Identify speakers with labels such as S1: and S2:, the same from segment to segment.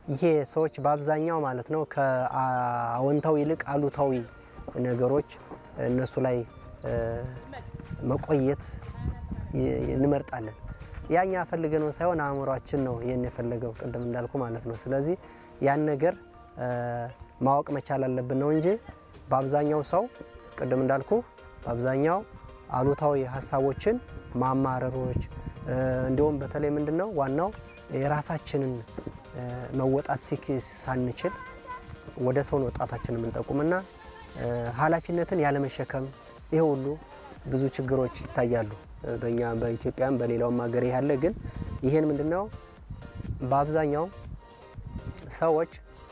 S1: ይሄ ሰዎች በአብዛኛው ማለት ነው ከአዎንታዊ ይልቅ አሉታዊ ነገሮች እነሱ ላይ መቆየት እንመርጣለን። ያኛ ፈልገ ነው ሳይሆን አእምሯችን ነው ይህን የፈለገው ቅድም እንዳልኩ ማለት ነው። ስለዚህ ያን ነገር ማወቅ መቻል አለብን ነው እንጂ በአብዛኛው ሰው ቅድም እንዳልኩ በአብዛኛው አሉታዊ ሀሳቦችን ማማረሮች፣ እንዲሁም በተለይ ምንድን ነው ዋናው የራሳችንን መወጣት ሲክ ሳንችል ወደ ሰውን ወጣታችን የምንጠቁምና ኃላፊነትን ያለመሸከም ይሄ ሁሉ ብዙ ችግሮች ይታያሉ። በእኛ በኢትዮጵያም በሌላውም ሀገር ያለ ግን ይሄን ምንድን ነው በአብዛኛው ሰዎች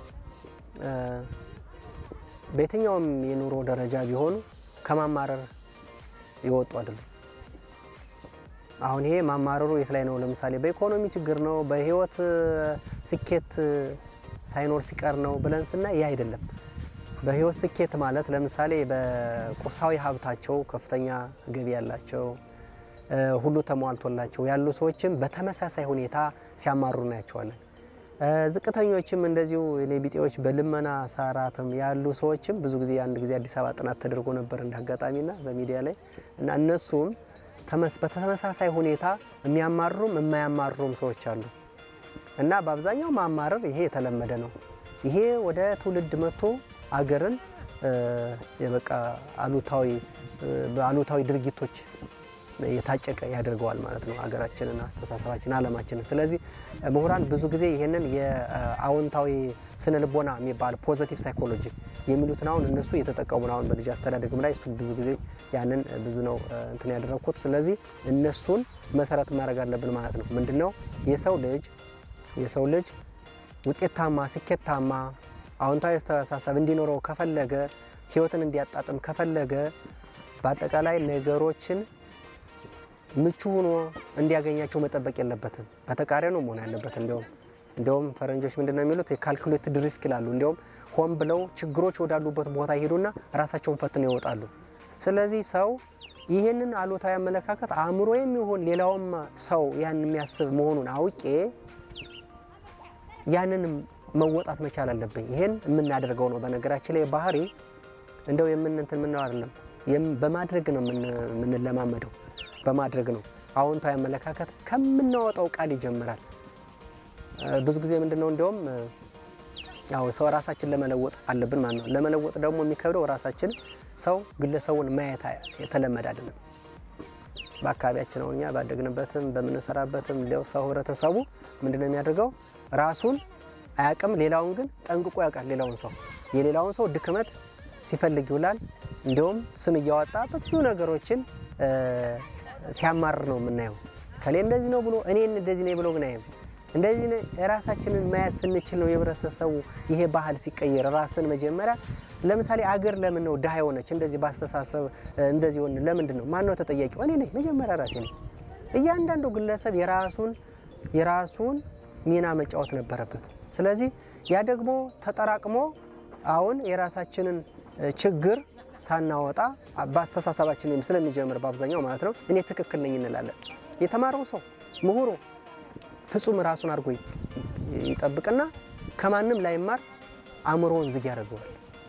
S1: በየትኛውም የኑሮ ደረጃ ቢሆኑ ከማማረር የወጡ አይደሉም። አሁን ይሄ ማማረሩ የት ላይ ነው? ለምሳሌ በኢኮኖሚ ችግር ነው፣ በህይወት ስኬት ሳይኖር ሲቀር ነው ብለን ስናይ ይህ አይደለም። በህይወት ስኬት ማለት ለምሳሌ በቁሳዊ ሀብታቸው ከፍተኛ ገቢ ያላቸው ሁሉ ተሟልቶላቸው ያሉ ሰዎችም በተመሳሳይ ሁኔታ ሲያማሩ እናያቸዋለን። ዝቅተኞችም እንደዚሁ የኔ ቢጤዎች በልመና ሰራትም ያሉ ሰዎችም ብዙ ጊዜ አንድ ጊዜ አዲስ አበባ ጥናት ተደርጎ ነበር እንደ አጋጣሚና በሚዲያ ላይ እና እነሱም በተመሳሳይ ሁኔታ የሚያማሩም የማያማሩም ሰዎች አሉ እና በአብዛኛው ማማረር ይሄ የተለመደ ነው። ይሄ ወደ ትውልድ መጥቶ አገርን የበቃ አሉታዊ በአሉታዊ ድርጊቶች የታጨቀ ያደርገዋል ማለት ነው። አገራችንን፣ አስተሳሰባችን፣ አለማችንን። ስለዚህ ምሁራን ብዙ ጊዜ ይህንን የአዎንታዊ ስነ ልቦና የሚባል ፖዘቲቭ ሳይኮሎጂ የሚሉትን አሁን እነሱ እየተጠቀሙ ነው። አሁን በልጅ አስተዳደግም ላይ እሱ ብዙ ጊዜ ያንን ብዙ ነው እንትን ያደረግኩት። ስለዚህ እነሱን መሰረት ማድረግ አለብን ማለት ነው። ምንድን ነው የሰው ልጅ የሰው ልጅ ውጤታማ፣ ስኬታማ አዎንታዊ አስተሳሰብ እንዲኖረው ከፈለገ ህይወትን እንዲያጣጥም ከፈለገ በአጠቃላይ ነገሮችን ምቹ ሆኖ እንዲያገኛቸው መጠበቅ የለበትም። በተቃራኒ ነው መሆን ያለበት። እንዲያውም እንዲያውም ፈረንጆች ምንድን ነው የሚሉት የካልኩሌትድ ሪስክ ይላሉ። እንዲያውም ሆን ብለው ችግሮች ወዳሉበት ቦታ ይሄዱና ራሳቸውን ፈትነው ይወጣሉ። ስለዚህ ሰው ይህንን አሉታዊ አመለካከት አእምሮ የሚሆን ሌላውም ሰው ያን የሚያስብ መሆኑን አውቄ ያንን መወጣት መቻል አለብኝ። ይሄን የምናደርገው ነው። በነገራችን ላይ ባህሪ እንደው የምንንትን ምነው አይደለም በማድረግ ነው የምንለማመደው በማድረግ ነው። አዎንታዊ አመለካከት ከምናወጣው ቃል ይጀምራል። ብዙ ጊዜ ምንድን ነው እንዲያውም ያው ሰው ራሳችን ለመለወጥ አለብን ማለት ነው። ለመለወጥ ደግሞ የሚከብደው ራሳችን ሰው ግለሰቡን ማየት የተለመደ አይደለም። በአካባቢያችን አሁን እኛ ባደግንበትም በምንሰራበትም ሌላው ሰው ህብረተሰቡ ምንድን ነው የሚያደርገው ራሱን አያውቅም፣ ሌላውን ግን ጠንቅቆ ያውቃል። ሌላውን ሰው የሌላውን ሰው ድክመት ሲፈልግ ይውላል። እንዲሁም ስም እያወጣ ብዙ ነገሮችን ሲያማርር ነው የምናየው። ከሌ እንደዚህ ነው ብሎ እኔን እንደዚህ ነኝ ብሎ ግን አይም እንደዚህ ራሳችንን መያዝ ስንችል ነው የህብረተሰቡ ይሄ ባህል ሲቀየር ራስን መጀመሪያ ለምሳሌ አገር ለምን ነው ድሃ የሆነች እንደዚህ በአስተሳሰብ እንደዚህ ሆነ ለምንድን ነው ማን ነው ተጠያቂው እኔ ነኝ መጀመሪያ ራሴ ነኝ እያንዳንዱ ግለሰብ የራሱን የራሱን ሚና መጫወት ነበረበት ስለዚህ ያ ደግሞ ተጠራቅሞ አሁን የራሳችንን ችግር ሳናወጣ በአስተሳሰባችን ስለሚጀምር በአብዛኛው ማለት ነው እኔ ትክክል ነኝ እንላለን የተማረው ሰው ምሁሩ ፍጹም ራሱን አድርጎ ይጠብቅና ከማንም ላይማር አእምሮውን ዝግ ያደርገዋል።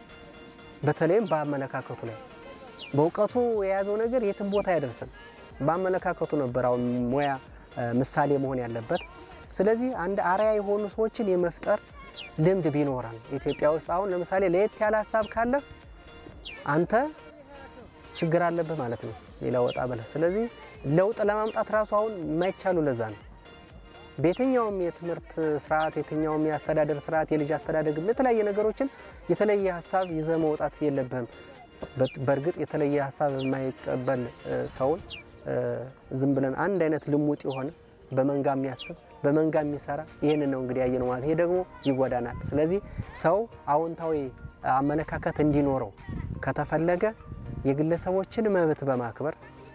S1: በተለይም በአመለካከቱ ላይ በእውቀቱ የያዘው ነገር የትም ቦታ አይደርስም። በአመለካከቱ ነበር አሁን ሙያ ምሳሌ መሆን ያለበት። ስለዚህ አንድ አርያ የሆኑ ሰዎችን የመፍጠር ልምድ ቢኖራል ኢትዮጵያ ውስጥ አሁን ለምሳሌ ለየት ያለ ሀሳብ ካለህ አንተ ችግር አለብህ ማለት ነው፣ ሌላ ወጣ ብለህ። ስለዚህ ለውጥ ለማምጣት ራሱ አሁን የማይቻሉ ለዛ ነው። በየትኛውም የትምህርት ስርዓት የትኛውም የአስተዳደር ስርዓት የልጅ አስተዳደግ የተለያየ ነገሮችን የተለየ ሀሳብ ይዘህ መውጣት የለብህም። በእርግጥ የተለየ ሀሳብ የማይቀበል ሰውን ዝም ብለን አንድ አይነት ልሙጥ የሆነ በመንጋ የሚያስብ በመንጋ የሚሰራ ይህንን ነው እንግዲህ ያየነው ማለት። ይሄ ደግሞ ይጎዳናል። ስለዚህ ሰው አዎንታዊ አመለካከት እንዲኖረው ከተፈለገ የግለሰቦችን መብት በማክበር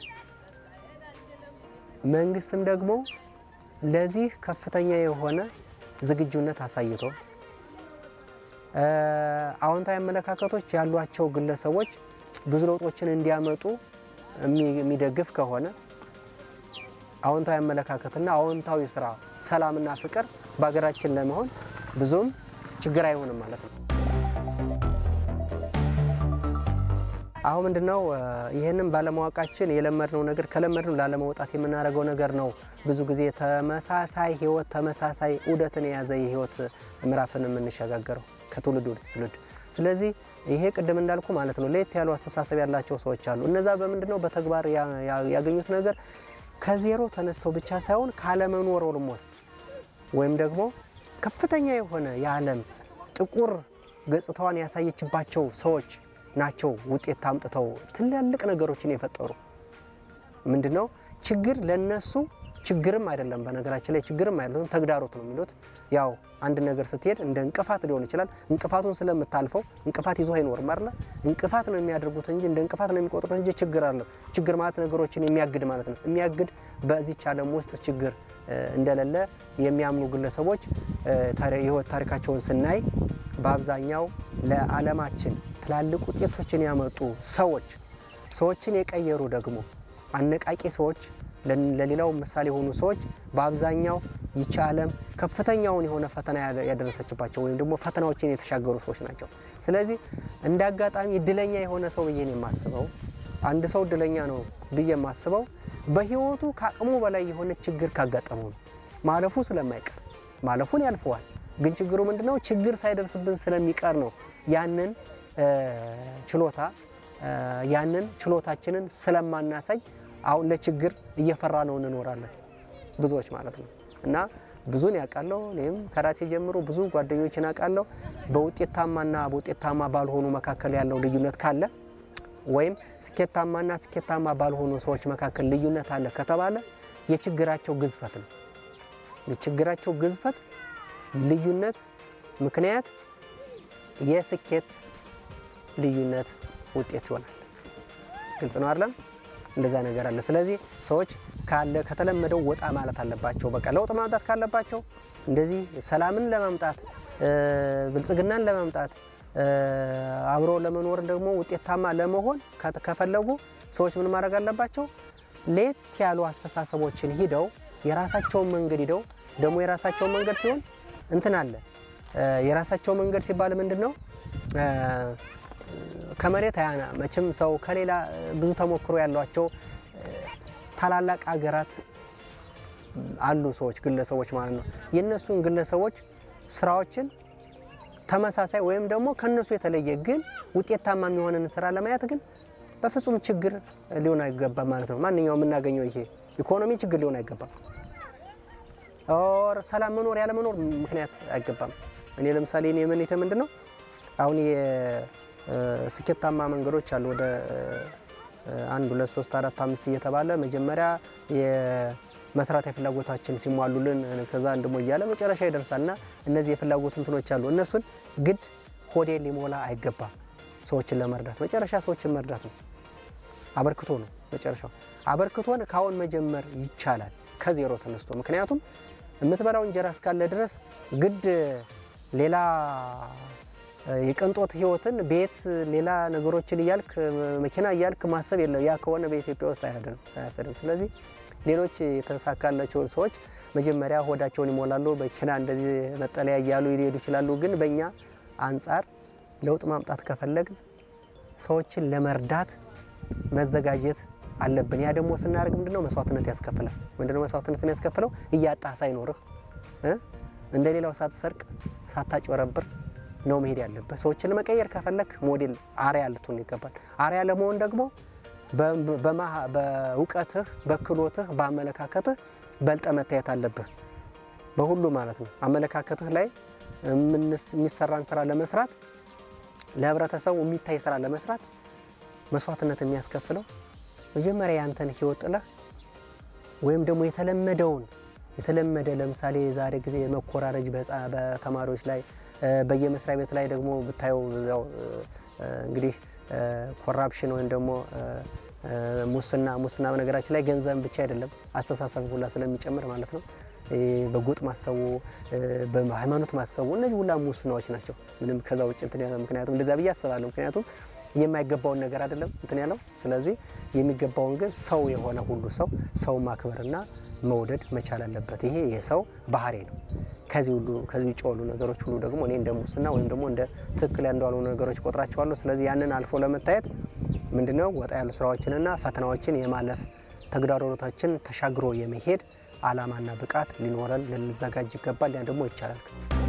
S1: መንግስትም ደግሞ ለዚህ ከፍተኛ የሆነ ዝግጁነት አሳይቶ አዎንታዊ አመለካከቶች ያሏቸው ግለሰቦች ብዙ ለውጦችን እንዲያመጡ የሚደግፍ ከሆነ አዎንታዊ አመለካከትና አዎንታዊ ስራ፣ ሰላምና ፍቅር በሀገራችን ለመሆን ብዙም ችግር አይሆንም ማለት ነው። አሁን ምንድነው ይህንም ባለማወቃችን የለመድነው ነገር ከለመድነው ላለመውጣት የምናደርገው ነገር ነው። ብዙ ጊዜ ተመሳሳይ ህይወት ተመሳሳይ ዑደትን የያዘ የህይወት ምዕራፍን የምንሸጋገረው ከትውልድ ወደ ትውልድ። ስለዚህ ይሄ ቅድም እንዳልኩ ማለት ነው ለየት ያሉ አስተሳሰብ ያላቸው ሰዎች አሉ። እነዛ በምንድነው በተግባር ያገኙት ነገር ከዜሮ ተነስተው ብቻ ሳይሆን ካለመኖር ኦልሞስት ወይም ደግሞ ከፍተኛ የሆነ የዓለም ጥቁር ገጽታዋን ያሳየችባቸው ሰዎች ናቸው ውጤት አምጥተው ትላልቅ ነገሮችን የፈጠሩ። ምንድነው ችግር ለነሱ ችግርም አይደለም። በነገራችን ላይ ችግርም አይደለም፣ ተግዳሮት ነው የሚሉት። ያው አንድ ነገር ስትሄድ እንደ እንቅፋት ሊሆን ይችላል። እንቅፋቱን ስለምታልፈው እንቅፋት ይዞ አይኖርም አይደለ? እንቅፋት ነው የሚያደርጉት እንጂ እንደ እንቅፋት ነው የሚቆጥሩት እንጂ ችግር አለው። ችግር ማለት ነገሮችን የሚያግድ ማለት ነው። የሚያግድ በዚች ዓለም ውስጥ ችግር እንደሌለ የሚያምኑ ግለሰቦች የህይወት ታሪካቸውን ስናይ በአብዛኛው ለዓለማችን ትላልቅ ውጤቶችን ያመጡ ሰዎች ሰዎችን የቀየሩ ደግሞ አነቃቂ ሰዎች ለሌላው ምሳሌ የሆኑ ሰዎች በአብዛኛው ይቺ ዓለም ከፍተኛውን የሆነ ፈተና ያደረሰችባቸው ወይም ደግሞ ፈተናዎችን የተሻገሩ ሰዎች ናቸው። ስለዚህ እንደ አጋጣሚ እድለኛ የሆነ ሰው ብዬ ነው የማስበው። አንድ ሰው እድለኛ ነው ብዬ የማስበው በህይወቱ ከአቅሙ በላይ የሆነ ችግር ካጋጠመው ነው። ማለፉ ስለማይቀር ማለፉን ያልፈዋል። ግን ችግሩ ምንድነው? ችግር ሳይደርስብን ስለሚቀር ነው ያንን ችሎታ ያንን ችሎታችንን ስለማናሳይ አሁን ለችግር እየፈራ ነው እንኖራለን ብዙዎች ማለት ነው። እና ብዙን ያውቃለሁ እኔም ከራሴ ጀምሮ ብዙ ጓደኞችን አውቃለሁ። በውጤታማና በውጤታማ ባልሆኑ መካከል ያለው ልዩነት ካለ ወይም ስኬታማና ስኬታማ ባልሆኑ ሰዎች መካከል ልዩነት አለ ከተባለ የችግራቸው ግዝፈት ነው። የችግራቸው ግዝፈት ልዩነት ምክንያት የስኬት ልዩነት ውጤት ይሆናል። ግልጽ ነው አይደለም? እንደዛ ነገር አለ። ስለዚህ ሰዎች ካለ ከተለመደው ወጣ ማለት አለባቸው። በቃ ለውጥ ማምጣት ካለባቸው እንደዚህ ሰላምን ለማምጣት ብልጽግናን ለማምጣት አብሮ ለመኖር ደግሞ ውጤታማ ለመሆን ከፈለጉ ሰዎች ምን ማድረግ አለባቸው? ለየት ያሉ አስተሳሰቦችን ሂደው የራሳቸውን መንገድ ሂደው ደግሞ የራሳቸውን መንገድ ሲሆን እንትን አለ የራሳቸው መንገድ ሲባል ምንድን ነው? ከመሬት አያና መቼም ሰው ከሌላ ብዙ ተሞክሮ ያሏቸው ታላላቅ ሀገራት አሉ ሰዎች ግለሰቦች ማለት ነው። የእነሱን ግለሰቦች ስራዎችን ተመሳሳይ ወይም ደግሞ ከነሱ የተለየ ግን ውጤታማ የሚሆንን ስራ ለማየት ግን በፍጹም ችግር ሊሆን አይገባም ማለት ነው። ማንኛውም የምናገኘው ይሄ ኢኮኖሚ ችግር ሊሆን አይገባም። ኦር ሰላም መኖር ያለ መኖር ምክንያት አይገባም። እኔ ለምሳሌ እኔ የምኔተ ምንድን ነው አሁን የስኬታማ መንገዶች አሉ ወደ አንድ ሁለት ሶስት አራት አምስት እየተባለ መጀመሪያ የመስራታዊ ፍላጎታችን ሲሟሉልን ከዛ አንድሞ እያለ መጨረሻ ይደርሳል እና እነዚህ የፍላጎት እንትኖች አሉ። እነሱን ግድ ሆዴ ሊሞላ አይገባም። ሰዎችን ለመርዳት መጨረሻ ሰዎችን መርዳት ነው፣ አበርክቶ ነው መጨረሻው። አበርክቶን ካሁን መጀመር ይቻላል ከዜሮ ተነስቶ። ምክንያቱም የምትበላው እንጀራ እስካለ ድረስ ግድ ሌላ የቅንጦት ህይወትን ቤት ሌላ ነገሮችን እያልክ መኪና እያልክ ማሰብ የለም። ያ ከሆነ በኢትዮጵያ ውስጥ አያድርም ሳያሰድም። ስለዚህ ሌሎች የተሳካላቸውን ሰዎች መጀመሪያ ሆዳቸውን ይሞላሉ፣ መኪና እንደዚህ መጠለያ እያሉ ሊሄዱ ይችላሉ። ግን በእኛ አንጻር ለውጥ ማምጣት ከፈለግን ሰዎችን ለመርዳት መዘጋጀት አለብን። ያ ደግሞ ስናደርግ ምንድነው መስዋዕትነት ያስከፍላል። ምንድነው መስዋዕትነት የሚያስከፍለው? እያጣህ ሳይኖርህ እንደ ሌላው ሳትሰርቅ ሳታጭበረብር ነው መሄድ ያለበት። ሰዎችን ለመቀየር ከፈለክ ሞዴል አርያ ልትሆን ይገባል። አርያ ለመሆን ደግሞ በእውቀትህ፣ በክሎትህ፣ በአመለካከትህ በልጠ መታየት አለብህ። በሁሉ ማለት ነው። አመለካከትህ ላይ የሚሰራን ስራ ለመስራት ለህብረተሰቡ የሚታይ ስራ ለመስራት መስዋዕትነት የሚያስከፍለው መጀመሪያ ያንተን ህይወት ጥለህ ወይም ደግሞ የተለመደውን የተለመደ ለምሳሌ የዛሬ ጊዜ መኮራረጅ በተማሪዎች ላይ በየመስሪያ ቤት ላይ ደግሞ ብታየው ያው እንግዲህ ኮራፕሽን ወይም ደግሞ ሙስና ሙስና በነገራችን ላይ ገንዘብ ብቻ አይደለም አስተሳሰብ ሁላ ስለሚጨምር ማለት ነው። በጎጥ ማሰቡ፣ በሃይማኖት ማሰቡ እነዚህ ሁላ ሙስናዎች ናቸው። ምንም ከዛ ውጭ እንትን ያለ ምክንያቱም እንደዚያ ብዬ አስባለሁ። ምክንያቱም የማይገባውን ነገር አይደለም እንትን ያለው። ስለዚህ የሚገባውን ግን ሰው የሆነ ሁሉ ሰው ሰው ማክበርና መውደድ መቻል አለበት። ይሄ የሰው ባህሪ ነው። ከዚህ ሁሉ ከዚህ ውጭ ያሉ ነገሮች ሁሉ ደግሞ እኔ እንደ ሙስና ወይም ደግሞ እንደ ትክክል እንዳልሆኑ ነገሮች ቆጥራቸዋለሁ። ስለዚህ ያንን አልፎ ለመታየት ምንድነው ወጣ ያሉ ስራዎችንና ፈተናዎችን የማለፍ ተግዳሮቶችን ተሻግሮ የመሄድ አላማና ብቃት ሊኖረን ልንዘጋጅ ይገባል። ያ ደግሞ ይቻላል።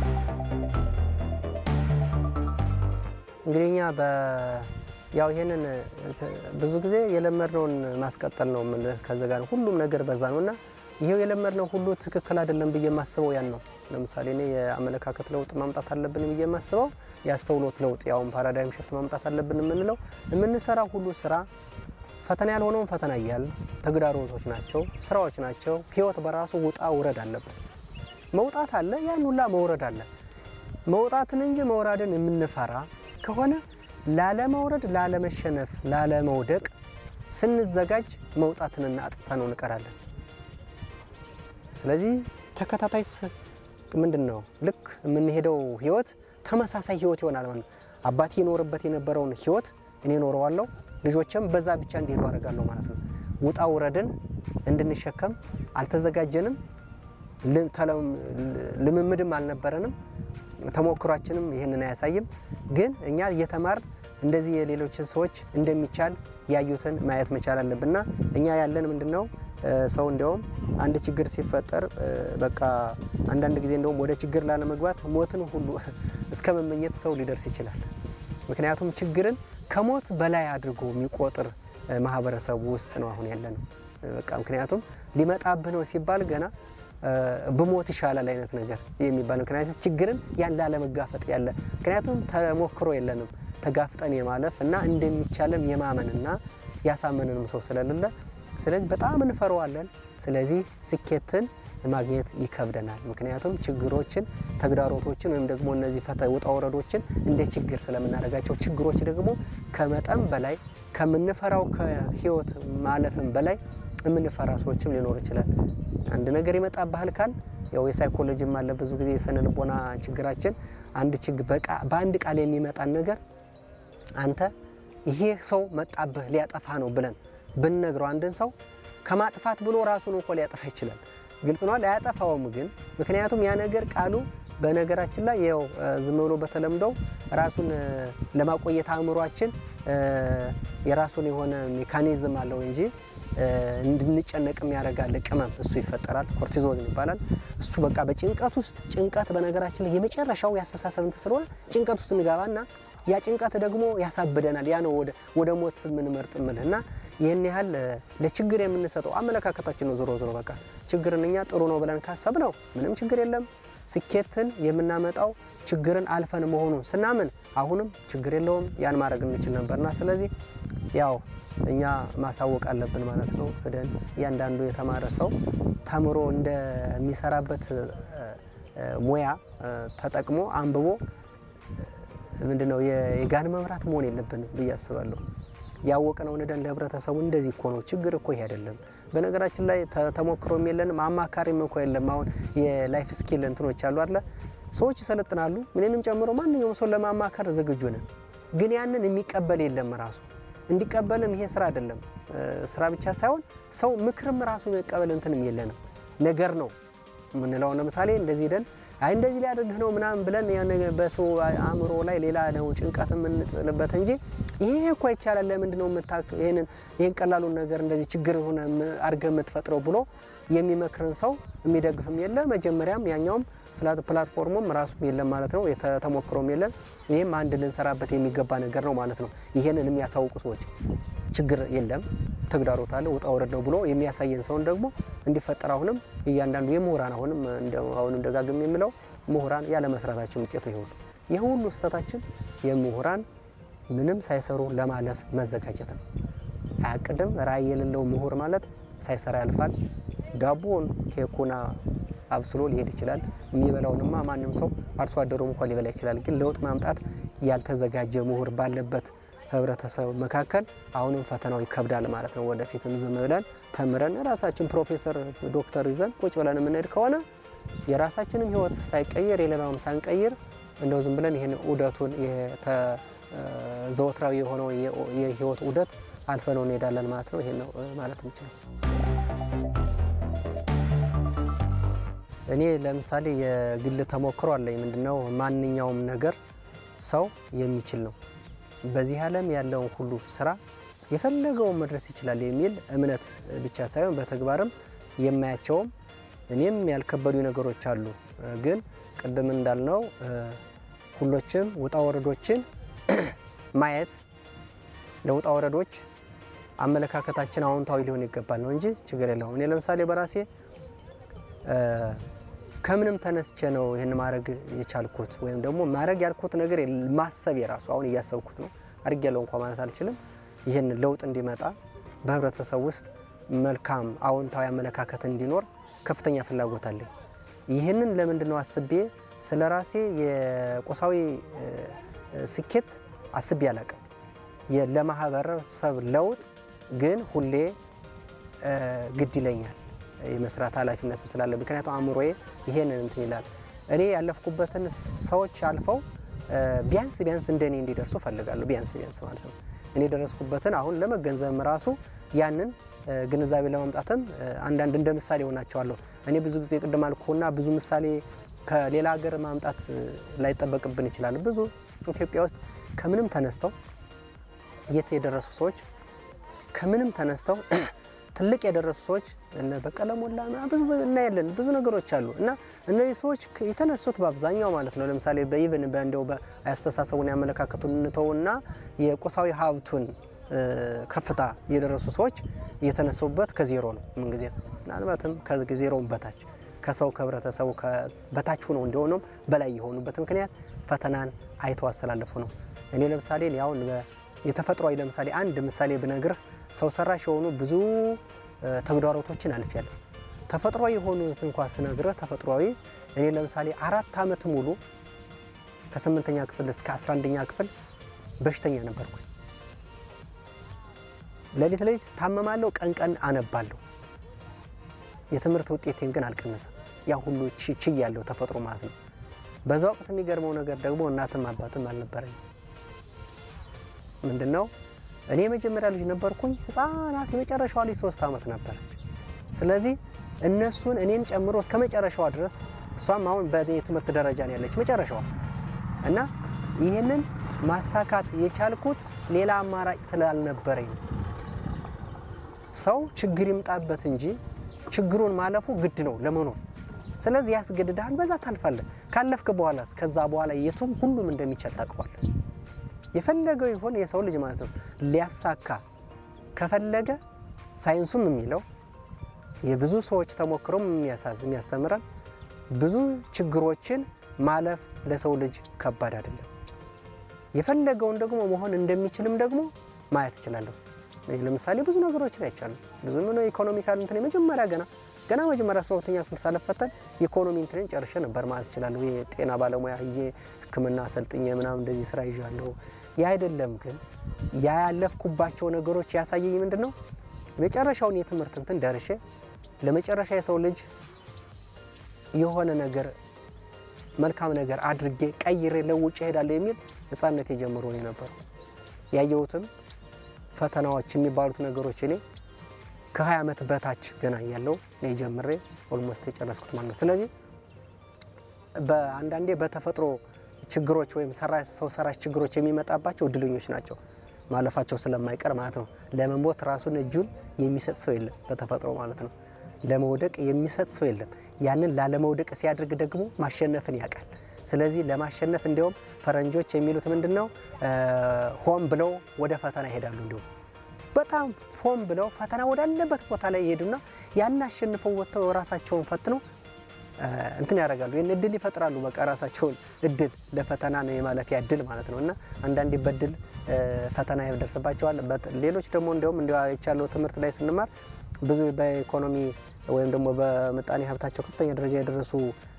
S1: እንግዲህ እኛ ያው ይሄንን ብዙ ጊዜ የለመድነውን ማስቀጠል ነው የምልህ። ከዚ ጋር ሁሉም ነገር በዛ ነው እና ይሄው የለመድነው ሁሉ ትክክል አይደለም ብዬ የማስበው ያን ነው። ለምሳሌ እኔ የአመለካከት ለውጥ ማምጣት አለብን ብዬ የማስበው የአስተውሎት ለውጥ ያውን ፓራዳይም ሽፍት ማምጣት አለብን የምንለው የምንሰራው ሁሉ ስራ ፈተና ያልሆነውን ፈተና እያል ተግዳሮቶች ናቸው፣ ስራዎች ናቸው። ህይወት በራሱ ውጣ ውረድ አለበት። መውጣት አለ፣ ያን ሁላ መውረድ አለ። መውጣትን እንጂ መውራድን የምንፈራ ከሆነ ላለመውረድ፣ ላለመሸነፍ፣ ላለመውደቅ ስንዘጋጅ መውጣትንና አጥተነው እንቀራለን። ስለዚህ ተከታታይ ምንድን ነው ልክ የምንሄደው ህይወት ተመሳሳይ ህይወት ይሆናል ማለት ነው። አባቴ ይኖርበት የነበረውን ህይወት እኔ ኖረዋለሁ፣ ልጆችም በዛ ብቻ እንዲሄዱ አደርጋለሁ ማለት ነው። ውጣ ውረድን እንድንሸከም አልተዘጋጀንም፣ ልምምድም አልነበረንም፣ ተሞክሯችንም ይህንን አያሳይም። ግን እኛ እየተማር እንደዚህ የሌሎችን ሰዎች እንደሚቻል ያዩትን ማየት መቻል አለብንና እኛ ያለን ምንድን ነው ሰው እንዲያውም አንድ ችግር ሲፈጠር በቃ አንዳንድ ጊዜ እንደውም ወደ ችግር ላለመግባት ሞትን ሁሉ እስከ መመኘት ሰው ሊደርስ ይችላል። ምክንያቱም ችግርን ከሞት በላይ አድርጎ የሚቆጥር ማህበረሰቡ ውስጥ ነው አሁን ያለ ነው። በቃ ምክንያቱም ሊመጣብህ ነው ሲባል ገና ብሞት ይሻላል አይነት ነገር የሚባል ምክንያቱም ችግርን ያን ላለመጋፈጥ ያለ ምክንያቱም ተሞክሮ የለንም ተጋፍጠን የማለፍ እና እንደሚቻለም የማመንና ያሳመንንም ሰው ስለሌለ ስለዚህ በጣም እንፈረዋለን። ስለዚህ ስኬትን ማግኘት ይከብደናል። ምክንያቱም ችግሮችን፣ ተግዳሮቶችን ወይም ደግሞ እነዚህ ፈተ ውጣ ወረዶችን እንደ ችግር ስለምናደርጋቸው ችግሮች ደግሞ ከመጠን በላይ ከምንፈራው ከህይወት ማለፍም በላይ የምንፈራ ሰዎችም ሊኖር ይችላል። አንድ ነገር ይመጣብሃል ካል ያው የሳይኮሎጂም አለ ብዙ ጊዜ የስነ ልቦና ችግራችን አንድ ችግር በአንድ ቃል የሚመጣን ነገር አንተ ይሄ ሰው መጣብህ ሊያጠፋ ነው ብለን ብንነግረው አንድን ሰው ከማጥፋት ብሎ ራሱን እንኳ ሊያጠፋ ይችላል። ግልጽ ነው፣ አያጠፋውም ግን ምክንያቱም ያ ነገር ቃሉ በነገራችን ላይ ያው ዝም ብሎ በተለምዶው ራሱን ለማቆየት አእምሯችን የራሱን የሆነ ሜካኒዝም አለው እንጂ እንድንጨነቅም ያደርጋል። ቅመም እሱ ይፈጠራል፣ ኮርቲዞን ይባላል። እሱ በቃ በጭንቀት ውስጥ ጭንቀት በነገራችን ላይ የመጨረሻው ያስተሳሰብ እንትን ስለሆነ ጭንቀት ውስጥ እንገባና ያ ጭንቀት ደግሞ ያሳብደናል። ያ ነው ወደ ሞት የምንመርጥ ምልህ እና ይህን ያህል ለችግር የምንሰጠው አመለካከታችን ነው። ዞሮ ዞሮ በቃ ችግርን እኛ ጥሩ ነው ብለን ካሰብ ነው ምንም ችግር የለም። ስኬትን የምናመጣው ችግርን አልፈን መሆኑን ስናምን አሁንም ችግር የለውም ያን ማድረግ እንችል ነበርና ስለዚህ ያው እኛ ማሳወቅ አለብን ማለት ነው። ሄደን እያንዳንዱ የተማረ ሰው ተምሮ እንደሚሰራበት ሙያ ተጠቅሞ አንብቦ ምንድን ነው የጋን መብራት መሆን የለብንም ብዬ አስባለሁ። ያወቅነው ነደን ለህብረተሰቡ እንደዚህ እኮ ነው ችግር እኮ ይሄ አይደለም። በነገራችን ላይ ተሞክሮም የለንም አማካሪም እኮ የለም። አሁን የላይፍ ስኪል እንትኖች አሉ አለ ሰዎች ይሰለጥናሉ። ምንንም ጨምሮ ማንኛውም ሰው ለማማከር ዝግጁ ነን፣ ግን ያንን የሚቀበል የለም ራሱ እንዲቀበልም ይሄ ስራ አይደለም። ስራ ብቻ ሳይሆን ሰው ምክርም ራሱ የሚቀበል እንትንም የለንም ነገር ነው የምንለው። ለምሳሌ እንደዚህ ደን አይ እንደዚህ ሊያደርግህ ነው ምናምን ብለን በሰው አእምሮ ላይ ሌላ ነው ጭንቀት የምንጥልበት እንጂ ይሄ እኮ ይቻላል፣ ለምንድን ነው ይሄንን ይሄን ቀላሉን ነገር እንደዚህ ችግር ሆነ አድርገህ የምትፈጥረው ብሎ የሚመክርን ሰው የሚደግፍም የለ። መጀመሪያም ያኛውም ፕላትፎርሙም ራሱም የለም ማለት ነው። ተሞክሮም የለም። ይህም አንድ ልንሰራበት የሚገባ ነገር ነው ማለት ነው። ይሄንን የሚያሳውቁ ሰዎች ችግር የለም ተግዳሮት አለ ውጣ ውረድ ነው ብሎ የሚያሳየን ሰውን ደግሞ እንዲፈጠር አሁንም እያንዳንዱ የምሁራን አሁንም አሁንም ደጋግም የምለው ምሁራን ያለ መስራታችን ውጤቱ ይሆን ይህ ሁሉ ስህተታችን የምሁራን ምንም ሳይሰሩ ለማለፍ መዘጋጀት ነው። አያቅድም ራዕይ የሌለው ምሁር ማለት ሳይሰራ ያልፋል። ዳቦን ኬኩና አብስሎ ሊሄድ ይችላል። የሚበላውንማ ማንም ሰው አርሶ አደሩም እንኳን ሊበላ ይችላል። ግን ለውጥ ማምጣት ያልተዘጋጀ ምሁር ባለበት ህብረተሰብ መካከል አሁንም ፈተናው ይከብዳል ማለት ነው። ወደፊትም ዝም ብለን ተምረን ራሳችን ፕሮፌሰር ዶክተር ይዘን ቁጭ ብለን የምንሄድ ከሆነ የራሳችንም ህይወት ሳይቀይር የሌላውም ሳንቀይር እንደው ዝም ብለን ይህን ዑደቱን ዘወትራዊ የሆነው የህይወት ዑደት አልፈነው እንሄዳለን ማለት ነው። ይሄን ነው ማለት የምችለው። እኔ ለምሳሌ የግል ተሞክሮ አለኝ። ምንድነው ማንኛውም ነገር ሰው የሚችል ነው። በዚህ ዓለም ያለውን ሁሉ ስራ የፈለገውን መድረስ ይችላል የሚል እምነት ብቻ ሳይሆን በተግባርም የማያቸውም እኔም ያልከበዱ ነገሮች አሉ። ግን ቅድም እንዳልነው ሁሎችም ውጣ ወረዶችን ማየት ለውጣ ወረዶች አመለካከታችን አዎንታዊ ሊሆን ይገባል ነው እንጂ ችግር የለውም። እኔ ለምሳሌ በራሴ ከምንም ተነስቼ ነው ይህን ማድረግ የቻልኩት ወይም ደግሞ ማድረግ ያልኩት ነገር ማሰብ የራሱ አሁን እያሰብኩት ነው አድርግ ያለው እንኳ ማለት አልችልም። ይህን ለውጥ እንዲመጣ በህብረተሰብ ውስጥ መልካም አዎንታዊ አመለካከት እንዲኖር ከፍተኛ ፍላጎት አለኝ። ይህንን ለምንድን ነው አስቤ ስለ ራሴ የቁሳዊ ስኬት አስቤ አላቅም። ለማህበረሰብ ለውጥ ግን ሁሌ ግድ ይለኛል የመስራት ኃላፊነትም ስላለ ምክንያቱም አእምሮዬ ይሄንን እንትን ይላል። እኔ ያለፍኩበትን ሰዎች አልፈው ቢያንስ ቢያንስ እንደኔ እንዲደርሱ ፈልጋለሁ። ቢያንስ ቢያንስ ማለት ነው እኔ የደረስኩበትን አሁን ለመገንዘብም ራሱ ያንን ግንዛቤ ለማምጣትም አንዳንድ እንደ ምሳሌ ሆናቸዋለሁ። እኔ ብዙ ጊዜ ቅድም አልኩና ብዙ ምሳሌ ከሌላ ሀገር ማምጣት ላይጠበቅብን ይችላል። ብዙ ኢትዮጵያ ውስጥ ከምንም ተነስተው የት የደረሱ ሰዎች ከምንም ተነስተው ትልቅ የደረሱ ሰዎች እነ በቀለ ሞላ ብዙ እናያለን። ብዙ ነገሮች አሉ እና እነዚህ ሰዎች የተነሱት በአብዛኛው ማለት ነው ለምሳሌ በኢቨን በእንዲያው በአስተሳሰቡን ያመለካከቱን እንተውና የቁሳዊ ሀብቱን ከፍታ የደረሱ ሰዎች የተነሱበት ከዜሮ ነው። ምንጊዜ ምናልባትም ከዜሮውን በታች ከሰው ከህብረተሰቡ በታች ሆነው እንዲሆኑም በላይ የሆኑበት ምክንያት ፈተናን አይተው አስተላለፉ ነው። እኔ ለምሳሌ አሁን የተፈጥሯዊ ለምሳሌ አንድ ምሳሌ ብነግርህ ሰው ሰራሽ የሆኑ ብዙ ተግዳሮቶችን አልፌያለሁ። ተፈጥሯዊ የሆኑት እንኳ ስነግርህ ተፈጥሯዊ እኔ ለምሳሌ አራት ዓመት ሙሉ ከስምንተኛ ክፍል እስከ አስራ አንደኛ ክፍል በሽተኛ ነበርኩ። ሌሊት ሌሊት ታመማለሁ፣ ቀን ቀን አነባለሁ። የትምህርት ውጤቴን ግን አልቀነሰም። ያ ሁሉ ችይ ያለው ተፈጥሮ ማለት ነው። በዛ ወቅት የሚገርመው ነገር ደግሞ እናትም አባትም አልነበረኝ። ምንድን ነው እኔ የመጀመሪያ ልጅ ነበርኩኝ። ህፃናት የመጨረሻዋ ልጅ ሶስት ዓመት ነበረች። ስለዚህ እነሱን እኔን ጨምሮ እስከ መጨረሻዋ ድረስ እሷም አሁን በትምህርት ደረጃ ነው ያለች መጨረሻዋ እና ይህንን ማሳካት የቻልኩት ሌላ አማራጭ ስላልነበረኝ ነው። ሰው ችግር ይምጣበት እንጂ ችግሩን ማለፉ ግድ ነው ለመኖር። ስለዚህ ያስገድድሃል፣ በዛ ታልፋለህ። ካለፍክ በኋላ ከዛ በኋላ የቱም ሁሉም እንደሚቻል ታውቀዋለህ። የፈለገው ይሆን የሰው ልጅ ማለት ነው ሊያሳካ ከፈለገ ሳይንሱም የሚለው የብዙ ሰዎች ተሞክሮም የሚያሳዝ የሚያስተምረን ብዙ ችግሮችን ማለፍ ለሰው ልጅ ከባድ አይደለም። የፈለገውን ደግሞ መሆን እንደሚችልም ደግሞ ማየት እችላለሁ። ለምሳሌ ብዙ ነገሮችን አይቻሉ ብዙ ምን ኢኮኖሚካል እንትን የመጀመሪያ ገና ገና መጀመሪያ አስራ ሁለተኛ ክፍል ሳልፈተን ኢኮኖሚ እንትንን ጨርሼ ነበር ማለት እችላለሁ። የጤና ባለሙያ ዬ ሕክምና አሰልጥኜ ምናምን እንደዚህ ስራ ይዣለሁ። ያ አይደለም ግን ያ ያለፍኩባቸው ነገሮች ያሳየኝ ምንድን ነው መጨረሻውን የትምህርት እንትን ደርሼ ለመጨረሻ የሰው ልጅ የሆነ ነገር መልካም ነገር አድርጌ ቀይሬ ለውጭ እሄዳለሁ የሚል ሕፃነት የጀምሮ ነው የነበረው ያየሁትም ፈተናዎች የሚባሉት ነገሮች እኔ ከ20 ዓመት በታች ገና ያለው ነው ጀምሬ ኦልሞስት የጨረስኩት ማለት ነው። ስለዚህ በአንዳንዴ በተፈጥሮ ችግሮች ወይም ሰው ሰራሽ ችግሮች የሚመጣባቸው እድለኞች ናቸው ማለፋቸው ስለማይቀር ማለት ነው። ለመሞት ራሱን እጁን የሚሰጥ ሰው የለም በተፈጥሮ ማለት ነው። ለመውደቅ የሚሰጥ ሰው የለም። ያንን ላለመውደቅ ሲያደርግ ደግሞ ማሸነፍን ያውቃል። ስለዚህ ለማሸነፍ እንዲሁም ፈረንጆች የሚሉት ምንድን ነው ሆን ብለው ወደ ፈተና ይሄዳሉ። እንዲሁም በጣም ሆን ብለው ፈተና ወዳለበት ቦታ ላይ ይሄዱና ያን አሸንፈው ወጥተው ራሳቸውን ፈትነው እንትን ያደርጋሉ። ይህን እድል ይፈጥራሉ። በቃ ራሳቸውን እድል ለፈተና ነው የማለፊያ እድል ማለት ነው። እና አንዳንዴ በድል ፈተና ይደርስባቸዋል። ሌሎች ደግሞ እንዲሁም እንዲ የቻለው ትምህርት ላይ ስንማር ብዙ በኢኮኖሚ ወይም ደግሞ በምጣኔ ሀብታቸው ከፍተኛ ደረጃ የደረሱ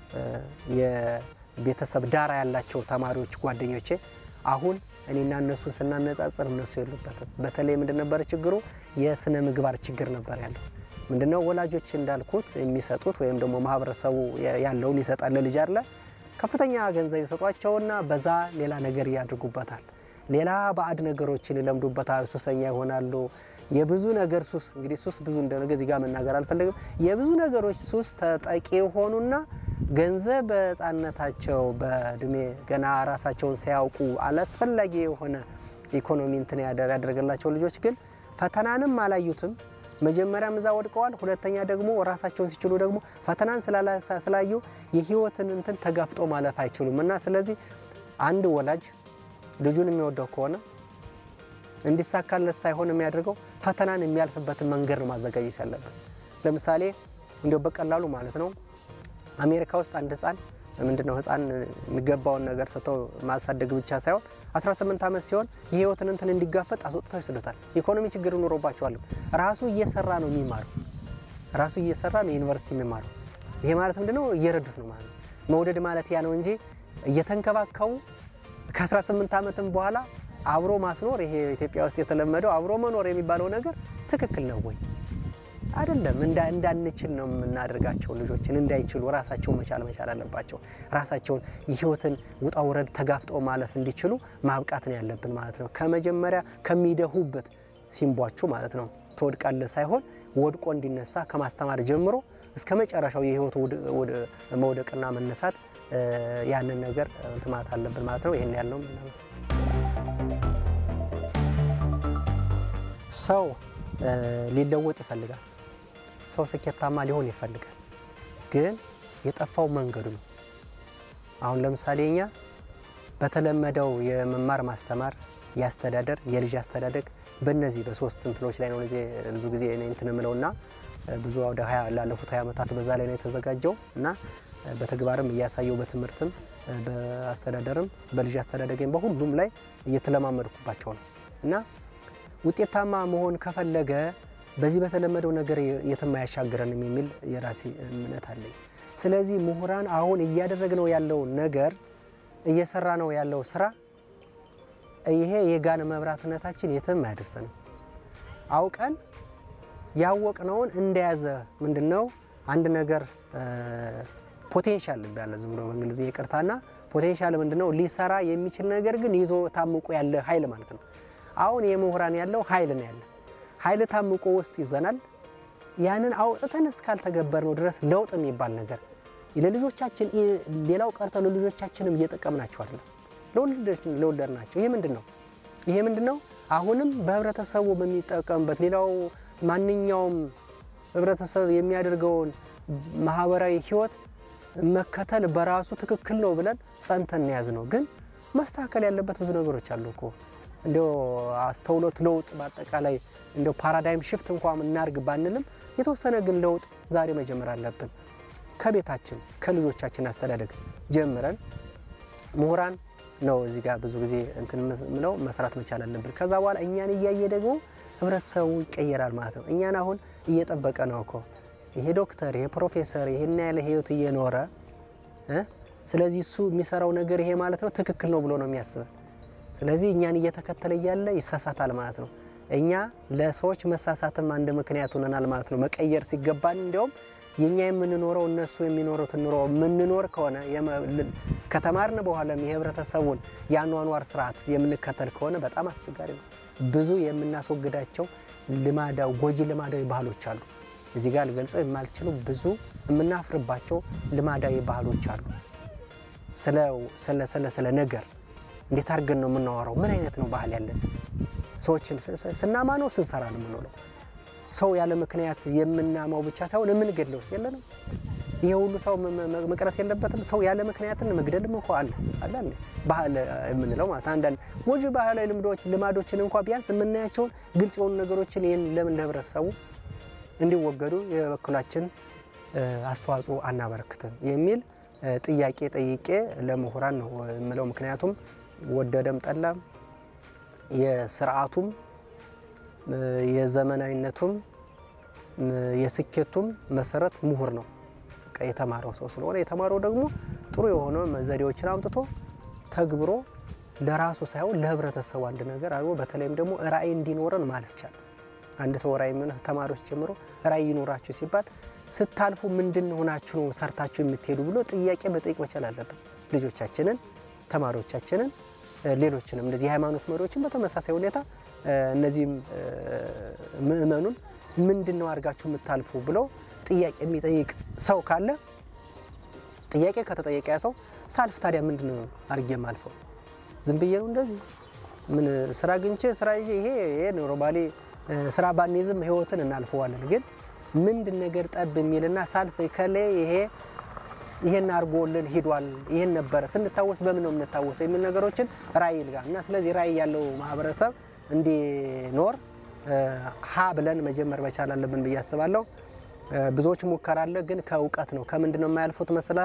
S1: የቤተሰብ ዳራ ያላቸው ተማሪዎች ጓደኞቼ አሁን እኔና እነሱን ስናነጻጽር እነሱ የሉበትም። በተለይ ምንድን ነበረ ችግሩ? የስነ ምግባር ችግር ነበር ያለው። ምንድነው ወላጆች እንዳልኩት የሚሰጡት ወይም ደግሞ ማህበረሰቡ ያለውን ይሰጣል ለልጅ አለ ከፍተኛ ገንዘብ ይሰጧቸውና በዛ ሌላ ነገር ያድርጉበታል። ሌላ ባዕድ ነገሮችን ይለምዱበታል። ሱሰኛ ይሆናሉ። የብዙ ነገር ሱስ እንግዲህ ሱስ ብዙ እንደነገ እዚህ ጋር መናገር አልፈለግም። የብዙ ነገሮች ሱስ ተጠቂ የሆኑና ገንዘብ በሕፃንነታቸው በእድሜ ገና ራሳቸውን ሳያውቁ አላስፈላጊ የሆነ ኢኮኖሚ እንትን ያደረገላቸው ልጆች ግን ፈተናንም አላዩትም። መጀመሪያም እዛ ወድቀዋል። ሁለተኛ ደግሞ ራሳቸውን ሲችሉ ደግሞ ፈተናን ስላዩ የህይወትን እንትን ተጋፍጦ ማለፍ አይችሉም እና ስለዚህ አንድ ወላጅ ልጁን የሚወደው ከሆነ እንዲሳካለት ሳይሆን የሚያደርገው ፈተናን የሚያልፍበትን መንገድ ነው ማዘጋጀት ያለበት። ለምሳሌ እንዲያው በቀላሉ ማለት ነው አሜሪካ ውስጥ አንድ ህፃን ምንድነው ህፃን የሚገባውን ነገር ሰጥተው ማሳደግ ብቻ ሳይሆን 18 ዓመት ሲሆን የህይወትን እንትን እንዲጋፈጥ አስወጥተው ይስዱታል። ኢኮኖሚ ችግር ኖሮባቸዋል። ራሱ እየሰራ ነው የሚማረው። ራሱ እየሰራ ነው ዩኒቨርሲቲ የሚማረው። ይሄ ማለት ምንድነው እየረዱት ነው ማለት ነው። መውደድ ማለት ያ ነው እንጂ እየተንከባከቡ ከ18 ዓመትም በኋላ አብሮ ማስኖር ይሄ ኢትዮጵያ ውስጥ የተለመደው አብሮ መኖር የሚባለው ነገር ትክክል ነው ወይ? አይደለም። እንዳንችል ነው የምናደርጋቸው። ልጆችን እንዳይችሉ ራሳቸውን መቻል መቻል አለባቸው። ራሳቸውን የህይወትን ውጣ ውረድ ተጋፍጠው ማለፍ እንዲችሉ ማብቃት ነው ያለብን ማለት ነው። ከመጀመሪያ ከሚደሁበት ሲንቧችሁ ማለት ነው ትወድቃለህ ሳይሆን ወድቆ እንዲነሳ ከማስተማር ጀምሮ እስከ መጨረሻው የህይወቱ መውደቅና መነሳት ያንን ነገር እንትማት አለብን ማለት ነው። ይህን ያልነው ሰው ሊለወጥ ይፈልጋል። ሰው ስኬታማ ሊሆን ይፈልጋል። ግን የጠፋው መንገዱ ነው። አሁን ለምሳሌ እኛ በተለመደው የመማር ማስተማር፣ የአስተዳደር፣ የልጅ አስተዳደግ በእነዚህ በሶስት እንትኖች ላይ ነው ብዙ ጊዜ እኔ እንትን የምለውና ብዙ ወደ ላለፉት ሀያ ዓመታት በዛ ላይ ነው የተዘጋጀው እና በተግባርም እያሳየው በትምህርትም በአስተዳደርም በልጅ አስተዳደግም በሁሉም ላይ እየተለማመድኩባቸው ነው እና ውጤታማ መሆን ከፈለገ በዚህ በተለመደው ነገር የትም አያሻግረንም የሚል የራሴ እምነት አለኝ። ስለዚህ ምሁራን አሁን እያደረግነው ያለው ነገር እየሰራ ነው ያለው ስራ ይሄ የጋን መብራትነታችን የትም አያደርሰንም። አውቀን ያወቅነውን እንደያዘ ምንድን ነው አንድ ነገር ፖቴንሻል ያለ ዝም ብሎ በእንግሊዝኛ ይቅርታና ፖቴንሻል ምንድን ነው ሊሰራ የሚችል ነገር ግን ይዞ ታምቆ ያለ ኃይል ማለት ነው። አሁን የምሁራን ያለው ኃይል ነው ያለ ኃይል ታምቆ ውስጥ ይዘናል። ያንን አውጥተን እስካልተገበር ነው ድረስ ለውጥ የሚባል ነገር ለልጆቻችን ሌላው ቀርቶ ለልጆቻችንም እየጠቀምናቸው አይደለም፣ ለወለድናቸው። ይሄ ምንድን ነው? ይሄ ምንድን ነው? አሁንም በህብረተሰቡ በሚጠቀምበት ሌላው ማንኛውም ህብረተሰብ የሚያደርገውን ማህበራዊ ህይወት መከተል በራሱ ትክክል ነው ብለን ጸንተን ያዝ ነው። ግን መስተካከል ያለበት ብዙ ነገሮች አሉ እኮ እንዲያው አስተውሎት ለውጥ በአጠቃላይ እንዲያው ፓራዳይም ሽፍት እንኳን እናርግ ባንልም የተወሰነ ግን ለውጥ ዛሬ መጀመር አለብን። ከቤታችን ከልጆቻችን አስተዳደግ ጀምረን ምሁራን ነው እዚህ ጋር ብዙ ጊዜ እንትን ምለው መስራት መቻል አለብን። ከዛ በኋላ እኛን እያየ ደግሞ ህብረተሰቡ ይቀየራል ማለት ነው። እኛን አሁን እየጠበቀ ነው እኮ ይሄ ዶክተር ይሄ ፕሮፌሰር ይሄን ያለ ህይወት እየኖረ ስለዚህ እሱ የሚሰራው ነገር ይሄ ማለት ነው ትክክል ነው ብሎ ነው የሚያስበን። ስለዚህ እኛን እየተከተለ እያለ ይሳሳታል ማለት ነው። እኛ ለሰዎች መሳሳትም አንድ ምክንያት ሆነናል ማለት ነው። መቀየር ሲገባን እንዲያውም የኛ የምንኖረው እነሱ የሚኖሩትን ኑሮ የምንኖር ከሆነ ከተማርን በኋላም የህብረተሰቡን የአኗኗር ስርዓት የምንከተል ከሆነ በጣም አስቸጋሪ ነው። ብዙ የምናስወግዳቸው ልማዳዊ ጎጂ ልማዳዊ ባህሎች አሉ። እዚህ ጋር ልገልጸው የማልችሉ ብዙ የምናፍርባቸው ልማዳዊ ባህሎች አሉ። ስለ ስለ ነገር እንዴት አድርገን ነው የምናወራው? ምን አይነት ነው ባህል ያለን? ሰዎችን ስናማ ነው ስንሰራ ነው የምንውለው? ሰው ያለ ምክንያት የምናማው ብቻ ሳይሆን የምንገድለው የለንም። ይሄ ሁሉ ሰው መቅረት የለበትም። ሰው ያለ ምክንያትን መግደልም እንኳ አለ አለ ባህል የምንለው ማለት አንዳንድ ጎጂ ባህላዊ ልምዶች ልማዶችን እንኳ ቢያንስ የምናያቸውን ግልጽ የሆኑ ነገሮችን ይህን ለምን ለህብረተሰቡ እንዲወገዱ የበኩላችን አስተዋጽኦ አናበረክትም የሚል ጥያቄ ጠይቄ ለምሁራን ነው የምለው። ምክንያቱም ወደደም ጠላም የስርዓቱም የዘመናዊነቱም የስኬቱም መሰረት ምሁር ነው። የተማረው ሰው ስለሆነ የተማረው ደግሞ ጥሩ የሆነ ዘዴዎችን አምጥቶ ተግብሮ ለራሱ ሳይሆን ለህብረተሰቡ አንድ ነገር አድርጎ በተለይም ደግሞ ራዕይ እንዲኖረን ማለት ይቻላል። አንድ ሰው ራዕይ ምን ተማሪዎች ጀምሮ ራዕይ ይኖራችሁ ሲባል ስታልፉ ምንድን ሆናችሁ ነው ሰርታችሁ የምትሄዱ ብሎ ጥያቄ መጠየቅ መቻል አለብን። ልጆቻችንን፣ ተማሪዎቻችንን፣ ሌሎችንም እንደዚህ የሃይማኖት መሪዎችን በተመሳሳይ ሁኔታ እነዚህም ምእመኑን ምንድን ነው አድርጋችሁ የምታልፉ ብለው ጥያቄ የሚጠይቅ ሰው ካለ ጥያቄ ከተጠየቀ ያ ሰው ሳልፍ ታዲያ ምንድን ነው አድርጌ የማልፈው? ዝም ብዬ ነው እንደዚህ ምን ስራ አግኝቼ ስራ ይዤ ይሄ ይሄ ኖርማሊ ስራ ባንይዝም ህይወትን እናልፈዋለን። ግን ምንድን ነገር ጠብ የሚልና ሳልፍ ከሌ ይሄ ይሄን አድርጎልን ሂዷል፣ ይሄን ነበረ ስንታወስ በምን ነው የምንታወሰው የሚል ነገሮችን ራዕይ ጋር እና ስለዚህ ራዕይ ያለው ማህበረሰብ እንዲኖር ሀ ብለን መጀመር መቻል አለብን ብዬ አስባለሁ። ብዙዎች ሙከራ አለ፣ ግን ከእውቀት ነው። ከምንድን ነው የማያልፉት መስላ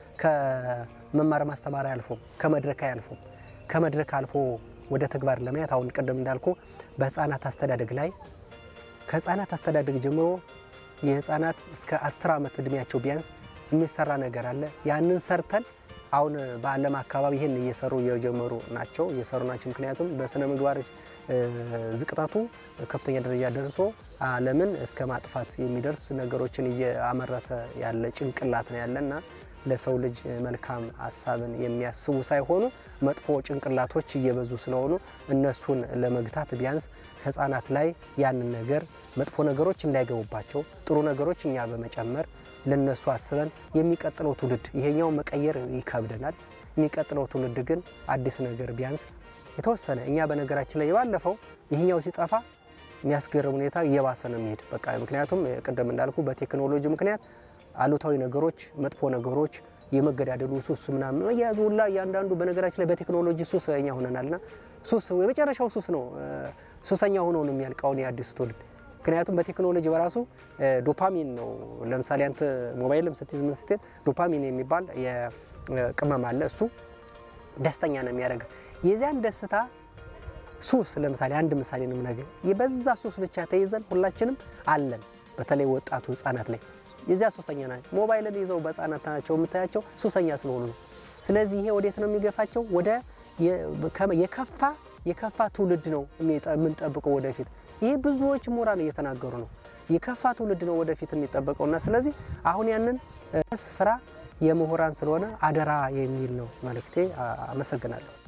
S1: ከመማር ማስተማር አያልፉም፣ ከመድረክ አያልፉም። ከመድረክ አልፎ ወደ ተግባር ለማየት አሁን ቅድም እንዳልኩ በህፃናት አስተዳደግ ላይ ከህፃናት አስተዳደግ ጀምሮ የህፃናት እስከ አስር ዓመት እድሜያቸው ቢያንስ የሚሰራ ነገር አለ። ያንን ሰርተን አሁን በዓለም አካባቢ ይህን እየሰሩ እየጀመሩ ናቸው እየሰሩ ናቸው። ምክንያቱም በስነ ምግባር ዝቅጠቱ ከፍተኛ ደረጃ ደርሶ ዓለምን እስከ ማጥፋት የሚደርስ ነገሮችን እያመረተ ያለ ጭንቅላት ነው ያለና ለሰው ልጅ መልካም ሀሳብን የሚያስቡ ሳይሆኑ መጥፎ ጭንቅላቶች እየበዙ ስለሆኑ እነሱን ለመግታት ቢያንስ ህፃናት ላይ ያንን ነገር መጥፎ ነገሮች እንዳይገቡባቸው ጥሩ ነገሮች እኛ በመጨመር ለነሱ አስበን የሚቀጥለው ትውልድ ይሄኛው መቀየር ይከብደናል። የሚቀጥለው ትውልድ ግን አዲስ ነገር ቢያንስ የተወሰነ እኛ በነገራችን ላይ የባለፈው ይህኛው ሲጠፋ የሚያስገርም ሁኔታ እየባሰ ነው የሚሄድ በቃ ምክንያቱም ቅድም እንዳልኩ በቴክኖሎጂ ምክንያት አሉታዊ ነገሮች፣ መጥፎ ነገሮች፣ የመገዳደሉ ሱስ ምናምን መያዙ ሁላ እያንዳንዱ በነገራችን ላይ በቴክኖሎጂ ሱስ እኛ ሆነናልና ሱስ የመጨረሻው ሱስ ነው። ሱሰኛ ሆኖ ነው የሚያልቀውን የአዲሱ ትውልድ ምክንያቱም በቴክኖሎጂ በራሱ ዶፓሚን ነው። ለምሳሌ አንተ ሞባይልም ስትይዝ ምን ስትል ዶፓሚን የሚባል የቅመም አለ። እሱ ደስተኛ ነው የሚያደርገው። የዚያን ደስታ ሱስ ለምሳሌ አንድ ምሳሌ ነው ነገር በዛ ሱስ ብቻ ተይዘን ሁላችንም አለን። በተለይ ወጣቱ ህጻናት ላይ የዚያ ሱሰኛ ናቸው። ሞባይልን ይዘው በህጻናት ናቸው የምታያቸው ሱሰኛ ስለሆኑ ነው። ስለዚህ ይሄ ወዴት ነው የሚገፋቸው? ወደ የከፋ የከፋ ትውልድ ነው የምንጠብቀው ወደፊት። ይሄ ብዙዎች ምሁራን እየተናገሩ ነው። የከፋ ትውልድ ነው ወደፊት የሚጠበቀውና ስለዚህ አሁን ያንን ስራ የምሁራን ስለሆነ አደራ የሚል ነው መልእክቴ። አመሰግናለሁ።